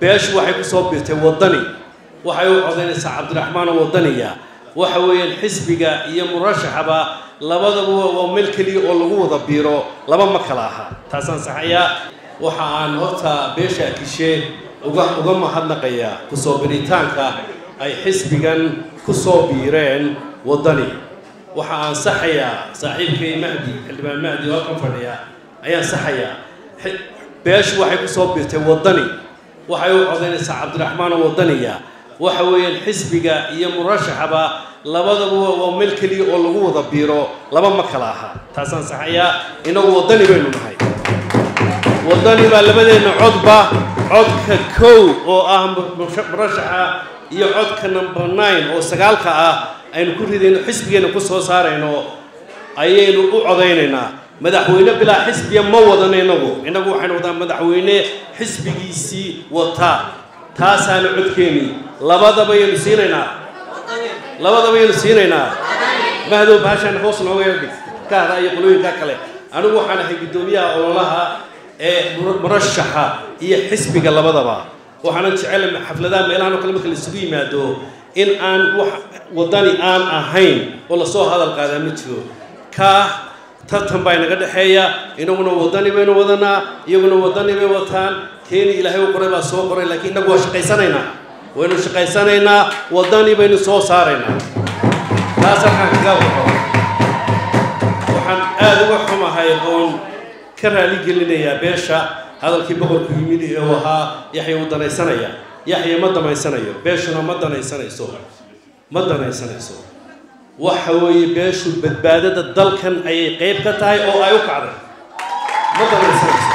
beeshu waxay ku soo biirtay waddani waxay u codaynaysaa cabdiraxmaan oo waddaniya waxa weeyaan xisbiga iyo murashaxaba labadaba waa meel keliya oo lagu wada biiro laba ma kala aha taasaan saxayaa waxa aan horta beesha akishe uga uga mahadnaqayaa kusoo biritaanka ay xisbigan ku soo biireen waddani waxa aan saxayaa saaxiibkay mahdi xildhibaan mahdi oo halkan fadhiya ayaan saxayaa beeshu waxay ku soo biirtay waddani waxay u codaynaysaa cabdiraxmaan oo waddaniya waxa weeyaan xisbiga iyo murashaxaba labadaba waa meel keliya oo lagu wada biiro laba ma kala aha taasaan saxayaa inagu waddani baynu nahay waddani baa labadeenna codba codka kow oo ah murashaxa iyo codka number nine oo sagaalka ah aynu ku ridayno xisbigeenna ku soo saarayno ayaynu u codaynaynaa madaxweyne bilaa xisbiya ma wadano inagu inagu waxaynu wadaa madaxweyne xisbigiisii wataa taasaana codkeeni labadaba yaynu siinaynaa labadaba yaynu siinaynaa mahdow bahashaan hoos nooga yardhig ka hada iyo qolooyinkaa kale anigu waxaan ahay guddoomiyaha ololaha ee murashaxa iyo xisbiga labadaba waxaanan jecel xafladaha meelahan oo kale marka la isugu yimaado in aan wax waddani aan ahayn oo lasoo hadal qaadaa ma jiro kaa tartan baa inaga dhexeeya inaguna waddani baynu wadanaa iyaguna waddani bay wataan keeni ilaahay u qoray baa soo qoray laakiin innagu waa shaqaysanaynaa waynu shaqaysanaynaa waddani baynu soo saaraynaa taas halkaan kaga waxo waxaan aada uga xumahay oon ka raali gelinayaa beesha hadalkii boqorku yimid ee uu ahaa yaxya uu danaysanaya yaxya ma damaysanayo beeshuna ma danaysanayso ma danaysanayso waxa weeye beeshu badbaadada dalkan ayay qayb ka tahay oo ay u kacday ma danaysanayso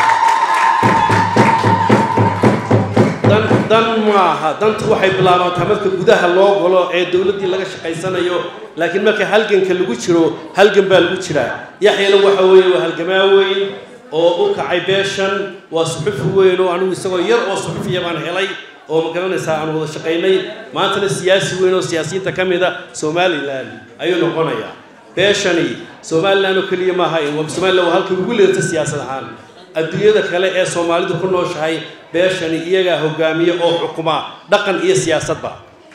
dan dan maaha dantu waxay bilaabantaa marka gudaha loo galo ee dowladdii laga shaqaysanayo laakiin marka halganka lagu jiro halgan baa lagu jiraa yaxyana waxa weeye waa halgamaa weyn oo u kacay beeshan waa suxufi weyn oo anigu isagoo yar oo suxufiya baan helay oo ma garanaysaa aan wada shaqaynay maantana siyaasi weyn oo siyaasiyiinta ka mida somalilan ayuu noqonayaa beeshani somalilan oo keliya maaha somalilan waa halkay ugu leerta siyaasad ahaan adduunyada kale ee soomaalidu ku nooshahay beeshani iyagaa hogaamiya oo xukuma dhaqan iyo siyaasadba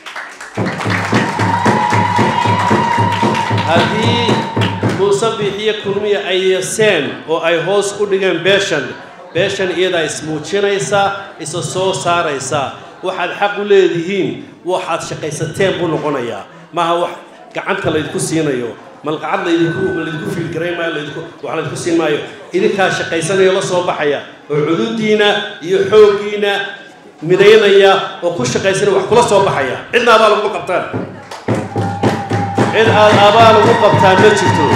haddii muuse biixiyo kulmiya ay yeeseen oo ay hoos u dhigeen beeshan beeshan iyadaa ismuujinaysa isa soo saaraysa waxaad xaq u leedihiin waxaad shaqaysateen buu noqonayaa maaha wax gacanta laydinku siinayo malqacad laydinku laydinku fiilgarayn maayo laydinku wax laydinku siin maayo idinkaa shaqaysanayo la soo baxaya oo cududiina iyo xooggiina midaynaya oo ku shaqaysanaya wax kula soo baxaya cidna abaa laguma qabtaan cid aad abaa lagu qabtaan ma jirto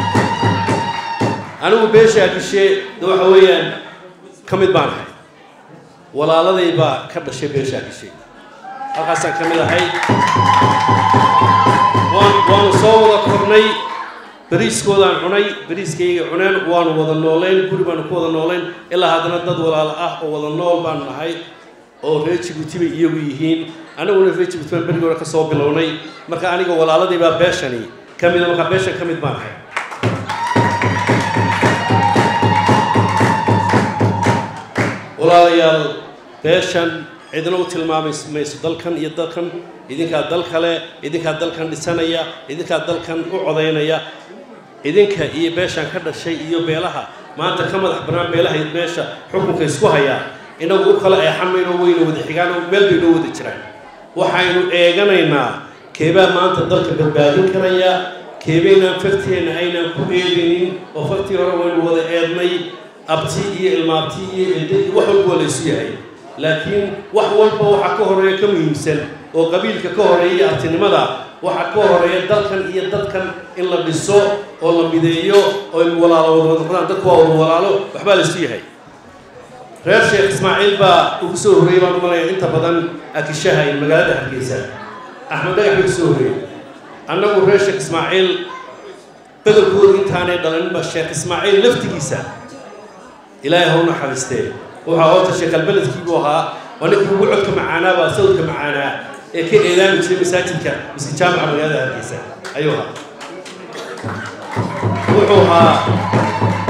anigu beeshaa gishee de waxa weeyaan ka mid baan ahay walaaladay baa ka dhashay beeshaa gashay halkaasaan ka mid ahay waan waanu soo wada kornay beriiskoodaan cunay beriiskayga cuneen waanu wada noolayn guri baanu ku wada noolayn ilaa haddana dad walaalo ah oo wada nool baanu nahay oo reer jibuuti bay iyagu yihiin aniguna reer jibuuti baan berigii hore ka soo bilownay marka aniga walaaladii baa beeshani ka mida markaa beeshan ka mid baan ahay walaalayaal beeshan cidna u tilmaami mayso dalkan iyo dalkan idinkaa dal kale idinkaa dalkan dhisanaya idinkaa dalkan u codaynaya idinka iyo beeshan ka dhashay iyo beelaha maanta ka madax bannaan beelaha iyo beesha xukunka isku hayaa inagu u kala eexamayno weyna wada xigaan oo meel bay noo wada jiraan waxaynu eeganaynaa keebaa maanta dalka badbaadin karaya keebaynaan farteenna aynaan ku eegaynin oo fartii hore waynu wada eednay abti iyo ilmaabti iyo elde iyo wax walba waa laysu yahay laakiin wax walba waxaa ka horeeya ka muhiimsan oo qabiilka ka horeeya iyo abtinimada waxaa ka horeeya dalkan iyo dadkan in la dhiso oo la mideeyo oo in walaalo wada noqdaan dadku waa wada walaalo waxbaa laysu yahay reer sheekh ismaaciil baa ugu soo horreeyey baan umalaya inta badan akishaha iyo magaalada hargeysa axmed dhagax bay kusoo horreeyey annagu reer sheekh ismaaciil bedelkooda intaanay dhalaninba sheekh ismaaciil laftigiisa ilaahay ha u naxariistee waxaa horta sheekalbeledkii buu ahaa waa ninkii ugu codka macaanaa baa sawdka macaanaa ee ka eedaami jiray masaajidka miski jaamaca magaalada hargeysa ayuu ahaa wuxuu ahaa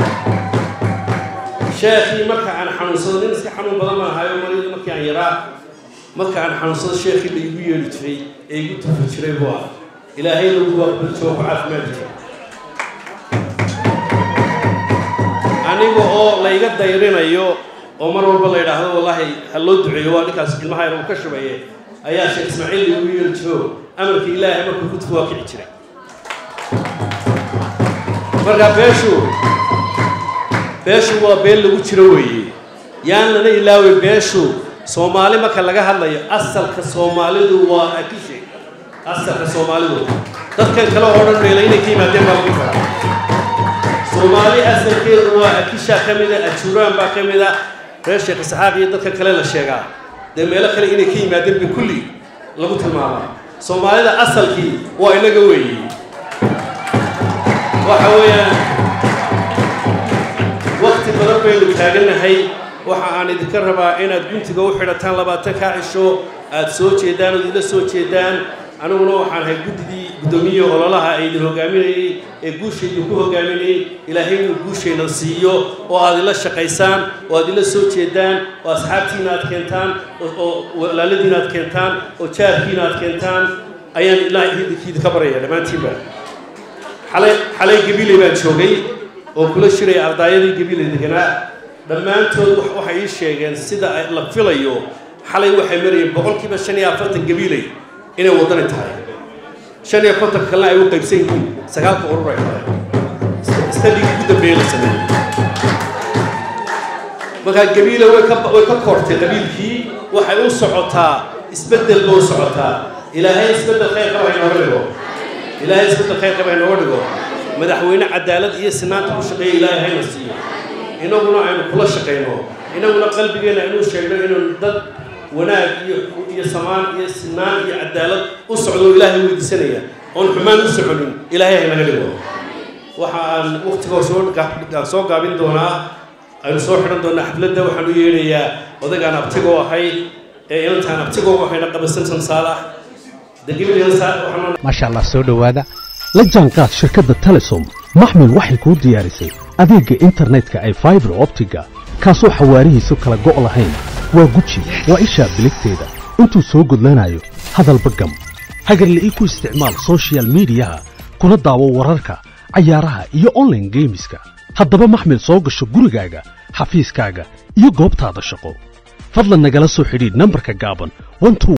sheekhii marka aan xanuunsado nin iska xanuun badan baan ahayo mariyadu markii aan yaraa marka aan xanuunsado sheekhii la igu yeedhi jiray ee igu tufi jiray buu ah ilaahayna ugu aqbaljo ku caafimaad jiray aniga oo layga dayrinayo oo mar walba la yidhaahdo wallaahi ha loo duceeyo waa ninkaas ilmaha yar uu ka shubaye ayaa sheekh ismaaciil la igu yeedhi jiro amarka ilaahay markuu ku tufi waa kici jiray marka beeshu beeshu waa been lagu jiro weeye yaan lana ilaaway beeshu soomaali marka laga hadlayo asalka soomaalidu waa akishe asalka soomaalidu dadkan kale oo dhan meela inay ka yimaadeen baa lagu karaa soomaali asalkeedu waa akisha ka mida ajuuraan baa ka mida reer sheekh isxaaq iyo dadka kale la sheegaa dee meelo kale inay ka yimaadeen ba kulli lagu tilmaamaa soomaalida asalkii waa inaga weeye waxa weeyaan wakti badan baynu taaganahay waxa aan idinka rabaa inaad guntiga u xidhataan labaatan kaa cisho aad soo jeedaan ood ila soo jeedaan aniguna waxaan ahay guddidii guddoomiye ololaha ay idin hogaaminayey ee guusha idinku hogaaminayey ilaahay inuu guushayna siiyo oo aad ila shaqaysaan oo aad ila soo jeedaan oo asxaabtiina aad keentaan oo walaaladiina aad keentaan oo jaarkiina aad keentaan ayaan ilaahay idinka baryaya dhammaantiinba xalay xalay gabiley baan joogay oo kula shiraya ardaayadii gabiley deganaa dhammaantood waxay ii sheegeen sida la filayo xalay waxay marayeen boqolkiiba shan iyo afartan gabiley inay waddani tahay shan iyo konton kalena ay u qaybsan yihiin sagaalka urur ay tahay istadhigii ugu dambeeyey la sameeyey markaa gabiile way ka way ka kortay qabiilkii waxay u socotaa isbeddel ba u socotaa ilaahay isbeddel khayr qaba inooga dhigo ilaahay isbeddel khayr qaba inooga dhigo madaxweyne cadaalad iyo sinaanta ku shaqeeya ilaahay hayna siiyo inaguna aynu kula shaqayno inaguna qalbigeenna inuu sheegno inuu dad wanaag iyo iyo samaan iyo sinaan iyo cadaalad u socdo ilaahay weydiisanaya oon xumaan u soconin ilaahay haynaga dhigo waxa aan waktiga soo soo gaabin doonaa aynu soo xidhan doonaa xafladda waxaan u yeedhayaa odagaan abtigoo ahay ee inantaan abtigoo ahayna qabasansan saalax maasha allah soo dhowaada la jaanqaad shirkadda telesom maxmil waxay kuu diyaarisay adeegga internetka ay faibar optiga kaasoo xawaarihiisu kala go' lahayn waa guji waa ishaa biligteeda intuu soo gudlanayo hadalba gam hagarla'ii ku isticmaal sochial midiyaha kuna daawo wararka cayaaraha iyo onlaine geemiska haddaba maxmil soo gasho gurigaaga xafiiskaaga iyo goobtaada shaqo fadlan nagala soo xidhiidh nambarka gaaban